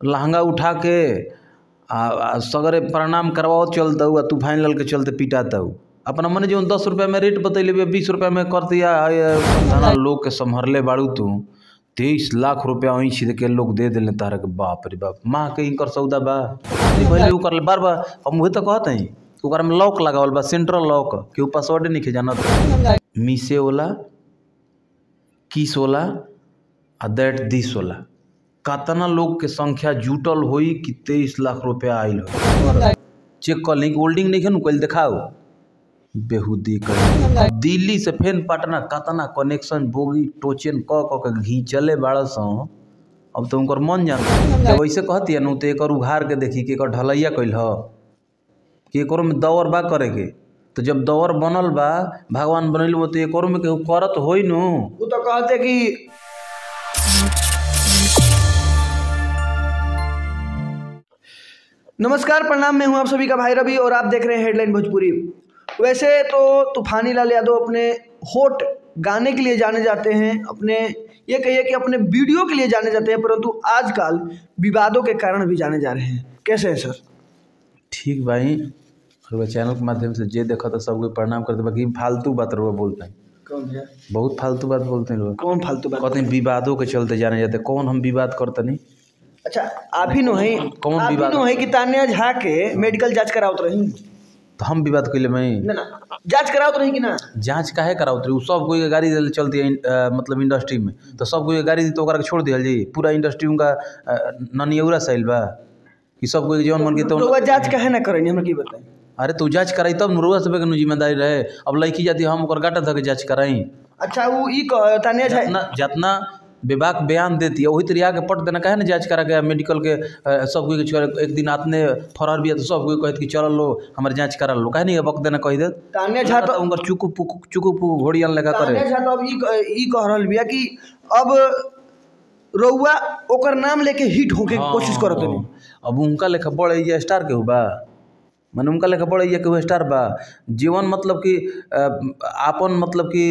लहंगा उठा के आ, आ सगरे प्रणाम करवाओ चलतऊ आ तूफान लल के चलते पिटातऊ अपना मने जो दस रुपया में रेट बतैले बिया बीस रुपया में कर दिया आ, ये तना लोग के संभरले बाड़ू तू तेईस लाख रुपया ऐंछ के लोग दे दिले तारा के बाप रे बाप माँ के इनकर सौदा बा नहीं भइले उ कर बार बार हम उहे तो कहते हैं ओकरा में लॉक लगावल बा सेंट्रल लॉक केहू पासवर्ड नहीं जानत मीसे वाला किस वाला आ दैट दिस वाला कतना लोग के संख्या जुटल होई कि तेईस लाख रुपया आयल हो चेक कर ली होल्डिंग नहीं खेनु कल दिखाओ बेहुदी कर दिल्ली से फेन पटना कतना कनेक्शन बोगी टोचन क क के घींचले बाड़ सौ अब तो उनकर मन जान जब ऐसे कहती नु तो एकर उघार के देखी कि एकर ढलैया कैल ह कि एकरो में दौर बा करे के तो जब दौर बनल बा भगवान बनल तो एकरो में केहू करत होई नु वो तो कहते कि नमस्कार प्रणाम मैं हूं आप सभी का भाई रवि और आप देख रहे हैं हेडलाइन भोजपुरी वैसे तो तूफानी लाल यादव अपने होट गाने के लिए जाने जाते हैं अपने ये कहिए कि अपने वीडियो के लिए जाने जाते हैं परंतु आजकल विवादों के कारण भी जाने जा रहे हैं कैसे हैं सर ठीक भाई और वह चैनल के माध्यम से जे देखा तो सबको प्रणाम करते बाकी फालतू बात रहुआ बोलते हैं कौन भैया बहुत फालतू बात बोलते हैं लोग कौन फालतू बात कहते हैं विवादों के चलते जाने जाते हैं। कौन हम विवाद करते नहीं अच्छा आप ही नो है कौन आप ही विवाद? नो है कि तान्या झा के मेडिकल जांच करावत रही तो हम विवाद कैले मैं ना ना जांच करावत रही कि ना जांच काहे करावत रही उ सब कोई के गाड़ी देले चलती है अ, मतलब इंडस्ट्री में तो सब कोई के गाड़ी दी तो ओकरा के छोड़ दिया जी पूरा इंडस्ट्री उनका अ, ननियौरा साइल बा कि सब कोई के जौन मन के तो तो वह जांच काहे ना करेंगे हमरा की बताएं अरे तू जांच कराई तब नुरुआ सब के नु जिम्मेदारी रहे अब लड़की जाती हम ओकर गाटा धके जांच कराई अच्छा वो ई कह- तान्या झा जितना जितना विभाग बयान देती है वही तरीका के पट देना काहे ना जांच करा के मेडिकल के अ, सब कोई के छोड़- एक दिन आतने फरार भी है तो सब कोई कहत कि चल लो हमारे जांच करा लो काहे नहीं वक्त देना कह देत तान्या झा तो उनकर चुकु पुकु चुकु पुकु घोड़ियन लगा करे तान्या झा तो अब ई क- ई कह रहल बिया कि अब रउआ ओकर नाम लेके हिट होके के कोशिश करत हाँ, नहीं अब उनका लेखा बड़े ये स्टार के बा माने उनका लेखा बड़े ये केहू स्टार बा जीवन मतलब कि अ, आपन मतलब कि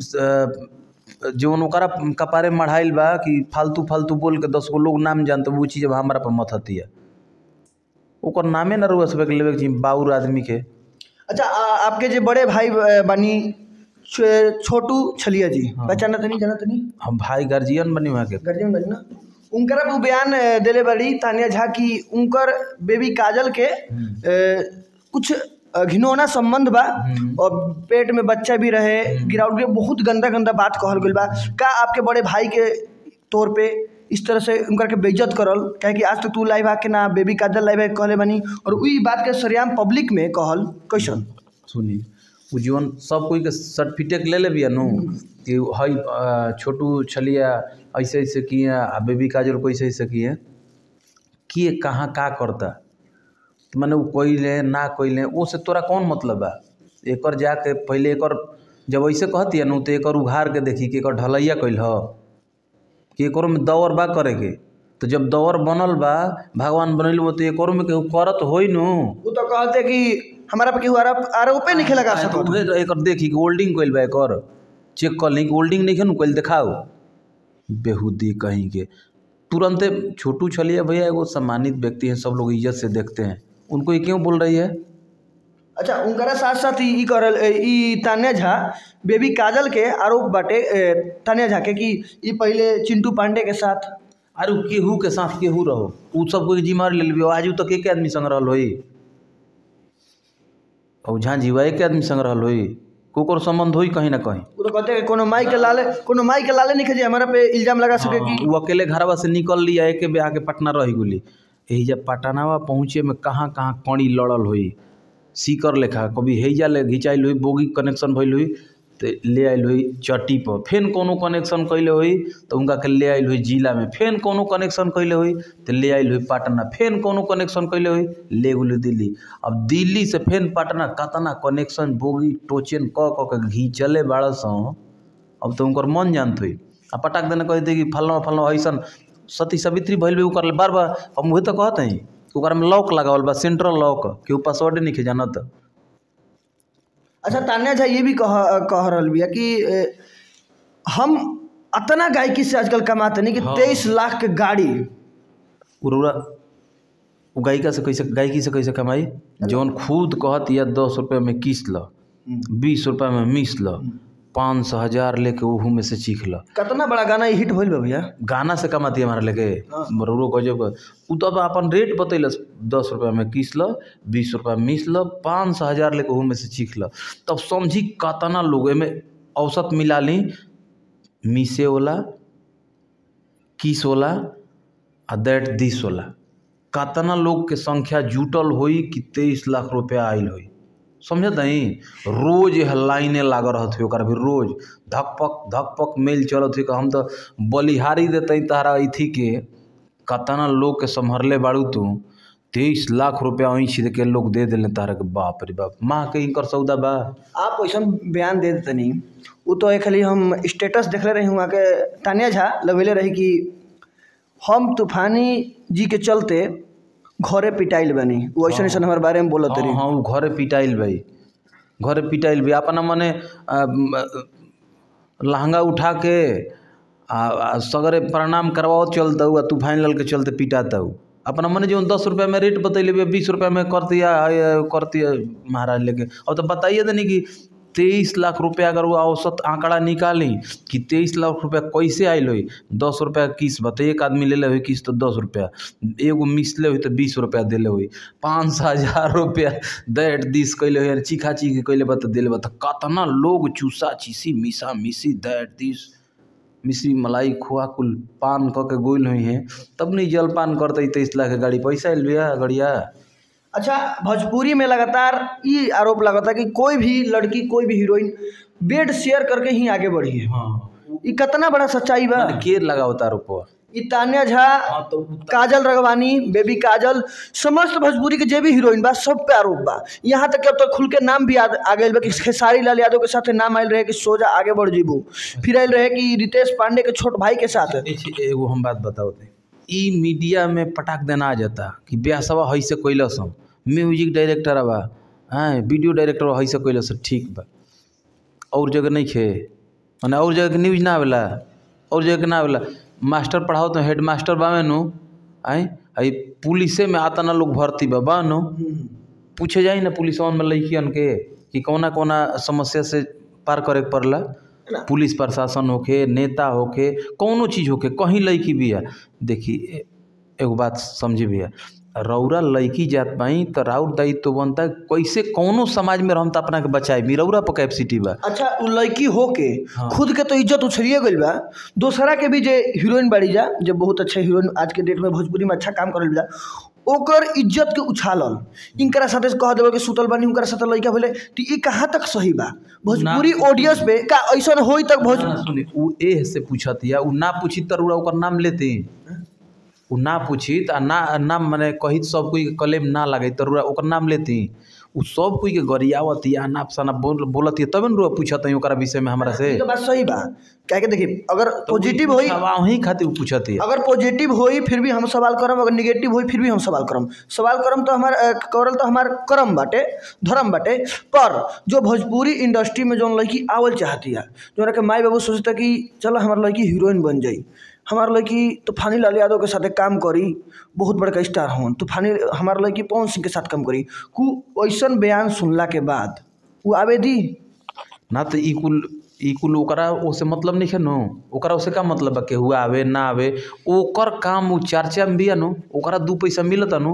अ, जीवन ओकरा कपारे मढ़ाइल बा कि फालतू फालतू बोल के दस गो लोग नाम जानते वो चीज अब हमारा पर मत हती है ओकर नामे ना रुआ सब लेवे के चाहिए बाउर आदमी के अच्छा आ, आपके जो बड़े भाई अ, बनी छो- छोटू छलिया जी पहचाना तनी जाना तनी हम भाई गार्जियन बनी वहाँ के गर्जियन बनी ना उनकर अब उ बयान अ, देले बड़ी तान्या झा की उनकर बेबी काजल के अ, कुछ अ, घिनौना संबंध बा और पेट में बच्चा भी रहे गिरावट के बहुत गंदा गंदा बात कहल गइल बा का आपके बड़े भाई के तौर पे इस तरह से उनकर के बेइज्जत करल काहे कि आज तक तू लाइव आके ना बेबी काजल लाइव आके कहले बनी और वही बात के सरियाम पब्लिक में कहल कैसन सुनी उ जीवन सब कोई के सर्टिफिकेट ले लेबिया नु कि हई अ, छोटू छलिया ऐसे ऐसे किए आ बेबी काजल को ऐसे ऐसे किए किए कहाँ का करता तो मैंने वो कोइले ना कोइले वो से तोरा कौन मतलब बा एकर जाके पहले एकर जब ऐसे कहती नु तो एकर उघार के देखी कि एकर ढलैया कैल ह कि एकरो में दौर बा करे के तो जब दौर बनल बा भगवान बनल तो एकरो में केहू करत होई नु वो तो कहते कि हमारा पे केहू आरोप आरोपे नहीं लगा तो सकत उहे एकर देखी कि होल्डिंग कइल बा एकर चेक कर ली कि होल्डिंग नहीं खेनु कइल दिखाओ बेहुदी कहीं के तुरंते छोटू छलिया भैया एगो सम्मानित व्यक्ति हैं सब लोग इज्जत से देखते हैं उनको ये क्यों बोल रही है अच्छा उनकरा साथ साथ ई करल ई तान्या झा बेबी काजल के आरोप बाटे ए, तान्या झा के कि ई पहले चिंटू पांडे के साथ अरे उ केहू के साथ केहू रहो उ सब कोई जिम्मेवारी ले लेबियो आज तक एक आदमी संग रहल होई और जहाँ जीवा एक आदमी संग रहल होई कोकर संबंध होई कहीं ना कहीं वो तो कहते हैं कि कोनो माई के लाले कोनो माई के लाले नहीं जे हमारा पे इल्जाम लगा सके कि उ अकेले घरवा से निकल लिया एके बे आके पटना रही गुली यही जब पटनावा पहुँचे में कहाँ कहाँ कड़ी लड़ल हुई सीकर लेखा कभी हैजा ले घिंचाइल हुई बोगी कनेक्शन भइल हुई तो ले आइल हुई चट्टी पर फेन कोनो कनेक्शन कैले हुई तो उनका के ले आइल हुई जिला में फेन कोनो कनेक्शन कैले हुई तो ले आइल हुई पटना फेन कोनो कनेक्शन कैले हुई ले गेल दिल्ली अब दिल्ली से फेन पटना कतना कनेक्शन बोगी टोचन क क के घिंचले बाड़ सौ अब तो उनकर मन जानत हुई आ पटाक देने कहते कि फलना फलना ऐसन सती सावित्री भइल भी कर बार बार हम उहे तो कहते हैं ओकरा में लॉक लगावल बा सेंट्रल लॉक केहू पासवर्ड नहीं जानत अच्छा तान्या झा ये भी कह कह रहल बिया कि ए, हम अतना गायकी से आजकल कमाते नहीं कि हाँ। तेईस लाख के गाड़ी उर्वरा उ गायिका से कैसे गायकी से कैसे कमाई जौन खुद कहत या दस रुपये में किस ल बीस रुपये में मिस ल पाँच सौ हजार लेके ओहू में से चीख ल कितना बड़ा गाना ये हिट भइल बा भैया गाना से कमाती हमारा लेके हाँ। मरो गजब उ तो अब अपन रेट बतैलस दस रुपया में किस ल बीस रुपया में मिस ल पाँच सौ हजार लेके ओहू में से चीख ल तब समझी कतना लोग एमे औसत मिला ली मिसे वाला किस वाला आ दैट दिस वाला कतना लोग के संख्या जुटल होई कि तेईस लाख रुपया आयल होई समझत नहीं रोज यह लाइने लागल रहत हुई ओकरा भी रोज धकपक धकपक मेल चलत हुई कि हम तो बलिहारी देते तहरा अथी के कतना लोग के संभरले बाड़ू तू तेईस लाख रुपया ऐंछ के लोग दे दिले तहरा के बाप रे बाप माँ के इनकर सौदा बा आप वैसन बयान दे देतनी वो तो एक खाली हम स्टेटस देखले रही वहाँ के तानिया झा लगेले रही कि हम तूफानी जी के चलते घरे पिटाइल बनी वो ऐसा ऐसा हमारे बारे में बोलत हाँ रही हाँ उ घरे पिटाइल भाई घरे पिटाइल भाई अपना मने आ, म, लहंगा उठा के आ, आ सगरे प्रणाम करवाओ चलता आ तूफान लाल के चलते पिटाता हूँ अपना मने जो दस रुपया में रेट बतैले भैया बीस रुपया में कर दिया है, कर दिया महाराज लेके अब तो बताइए देनी कि तेईस लाख रुपया अगर वो औसत आंकड़ा निकाली कि तेईस लाख रुपया कैसे आयल हुई दस रुपया किस बता एक आदमी ले ले हुई किस तो दस रुपया एगो मिस ले हुई तो बीस रुपया दिले हुई पाँच सौ हजार रुपया दैट दिस कैले हुई चीखा चीखी कैले बता दिले बता कतना लोग चूसा चीसी मिसा मिसी दैट दिस मिश्री मलाई खोआ कुल पान क के गोल हुई हैं तब नहीं जलपान करते तेईस लाख के गाड़ी पैसा आयल भैया गड़िया अच्छा भोजपुरी में लगातार ये आरोप लगाता कि कोई भी लड़की कोई भी हीरोइन बेड शेयर करके ही आगे बढ़ी है हाँ ये कितना बड़ा सच्चाई बा के लगाओ तार ऊपर ये तान्या झा हाँ तो काजल रगवानी बेबी काजल समस्त भोजपुरी के जे भी हीरोइन बा सब पे आरोप बा यहाँ तक कि अब तो खुल के नाम भी आ, आ गए बा कि खेसारी लाल यादव के साथ नाम आयल रहे कि सोजा आगे बढ़ जीबू फिर आयल रहे कि रितेश पांडे के छोट भाई के साथ देखिए एगो हम बात बताओ थे ई मीडिया में पटाक देना आ जाता कि ब्याह सवा हई से कैलस हम म्यूजिक डायरेक्टर बा हाँ वीडियो डायरेक्टर हई से कैलस ठीक बा और जगह नहीं खे माने और जगह के न्यूज ना आवेला और जगह के ना आवेला मास्टर पढ़ाओ तो हेड मास्टर बावे नु आई आई पुलिसे में आता ना लोग भर्ती बा बा नु पूछे जाई ना पुलिस में लड़कियन के कि कौना कौना समस्या से पार करे के पड़ला पुलिस प्रशासन होके नेता होके कौनो चीज़ होके कहीं लड़की भी है देखी ए- एगो बात समझी भैया रौरा लड़की जात पाई तो राउर दायित्व तो बनता है कैसे कौनो समाज में रहम तो अपना के बचाए भी रौरा पर कैपेसिटी बा अच्छा उ लड़की होके हाँ। खुद के तो इज्जत उछलिए गइल बा दोसरा के भी जे हीरोइन बाड़ी जा जे बहुत अच्छा हीरोइन आज के डेट में भोजपुरी में अच्छा काम करल जा ओकर इज्जत के उछालल इनकरा साथे कह देबे कि सुतल बानी उनकरा साथे लड़का भेले तो ये कहाँ तक सही बा भोजपुरी ऑडियंस पे का ऐसा होई तक भोज ना सुनी उ ए से पूछत या उ ना पूछी तो रौरा ओकर नाम लेते उ ना पूछी आ ना नाम माने कही सब कोई के कलेम ना लगे तो रौरा ओकर नाम लेती उ सब कोई के गरियावत या नाप सना बोल बोलत तबे न रौरा पूछत है ओकरा विषय में हमरा से ये तो बात सही बा क्या के देखिए अगर पॉजिटिव होई वही खातिर उ पूछत है अगर पॉजिटिव होई फिर भी हम सवाल करम अगर निगेटिव होई फिर भी हम सवाल करम सवाल करम तो हमार अ, करल तो हमार करम बाटे धर्म बाटे पर जो भोजपुरी इंडस्ट्री में जौन लड़की आवल चाहती है जो के माई बाबू सोचता कि चलो हमार लड़की हीरोइन बन जाई हमार लड़की तूफानी लाल यादव के साथ काम करी बहुत बड़का स्टार होन तूफानी हमार लड़की पवन सिंह के साथ काम करी कु ऐसन बयान सुनला के बाद वो आवेदी ना तो ई कुल ई कुल ओकरा ओसे मतलब नहीं है नो ओकरा ओसे का मतलब बा केहू आवे ना आवे ओकर काम उ चर्चा में बिया नो ओकरा दू पैसा मिलता नो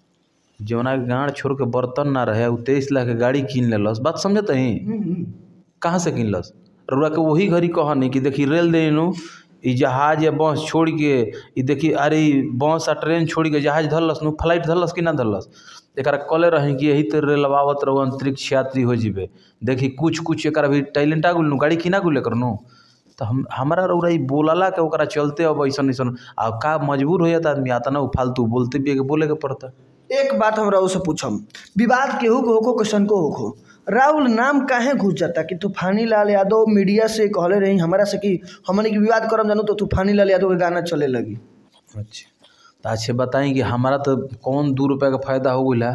जौना के गाँड छोड़ के बर्तन ना रहे उ तेईस लाख के गाड़ी कीन लेलस बात समझत ही कहाँ से किनलस रउरा के वही घड़ी कहनी कि देखी रेल दे नु ई जहाज या बस छोड़ के ई देखी अरे ई बस आ ट्रेन छोड़ के जहाज धरलस नु फ्लाइट धरलस कि ना धरलस एकरा कले रही कि यही तो रेलवावत रहो अंतरिक्ष यात्री हो जीबे देखी कुछ कुछ एकरा भी टैलेंट आ गुल नु गाड़ी किना गुल एकर नु तो हम हमारा रउरा ई बोलला के ओकरा चलते अब ऐसन ऐसन आ का मजबूर हो जाता आदमी आता ना उ फालतू बोलते भी है कि बोले के पड़ता एक बात हम राहुल से पूछम विवाद केहू को होखो क्वेश्चन को होखो राहुल नाम काहे घुस जाता कि तूफानी लाल यादव मीडिया से कहले रही हमारा से कि हमने की विवाद करम जानू तो तूफानी लाल यादव के गाना चले लगी अच्छा तो अच्छे बताएं कि हमारा तो कौन दू रुपया का फायदा हो गया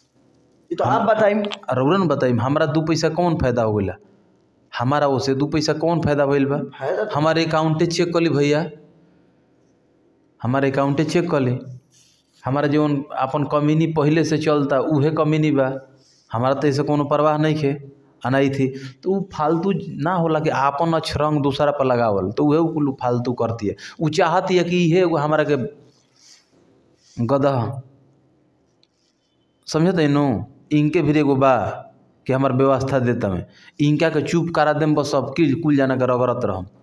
ये तो आप बताइम रउरा न बताई हमारा दू पैसा कौन फायदा हो गया हमारा ओसे दू पैसा कौन फायदा भइल बा फायदा हमारे अकाउंटे चेक कर ली भैया हमारे अकाउंटे चेक कर ली हमारा जौन अपन कमीनी पहिले से चलता उहे कमीनी बा हमारा तो ऐसे कोनो परवाह नहीं खे अनाई थी तो उ फालतू ना होला कि आपन अछरंग दूसरा पर लगावल तो उहे कुल फालतू करती है उ चाहती है कि इहे एगो हमारा के गदह समझत नु इनके भी एगो बा कि हमार व्यवस्था देता में इनका के चुप करा देम बस सब कुल कुल जाना के रगड़त रहम